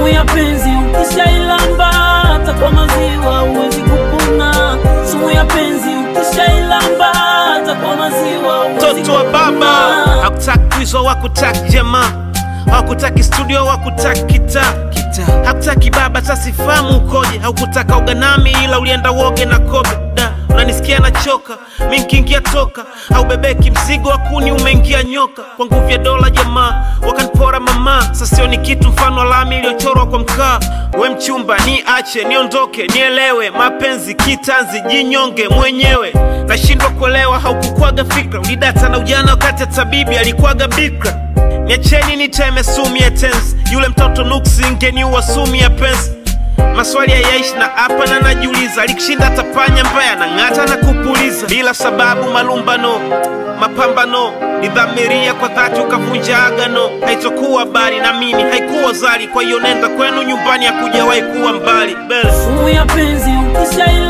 sumu ya penzi ukishailamba hata kwa maziwa huwezi kupona. Sumu ya penzi ukishailamba hata kwa maziwa huwezi mtoto wa baba kupona. hakutaki kuizwa wakutaki jamaa hakutaki studio wakutaki kita hakutaki baba tasifahamu ukoje haukutaka uganami ila ulienda woge na kobe da unanisikia nachoka mi nkiingia toka haubebeki mzigo wa kuni umeingia nyoka kwa nguvu ya dola jamaa wakanipora mama sasio ni kitu mfano wa lami iliyochorwa kwa mkaa we mchumba ni ache niondoke nielewe mapenzi kitanzi jinyonge mwenyewe nashindwa kuelewa haukukwaga fikra ulidata na ujana wakati ya tabibi alikuwaga bikra niacheni niteme sumu ya tensi yule mtoto nuksi ngeniua sumu ya pensi maswali hayaishi na hapa na najiuliza alikushinda tapanya mbaya na ng'ata na kupuliza bila sababu malumbano mapambano nidhamiria kwa dhati ukavunja agano haitokuwa bari na mimi haikuwa zari kwa hiyo nenda kwenu nyumbani hakujawahi kuwa mbali Bele. Sumu ya penzi ukishailamba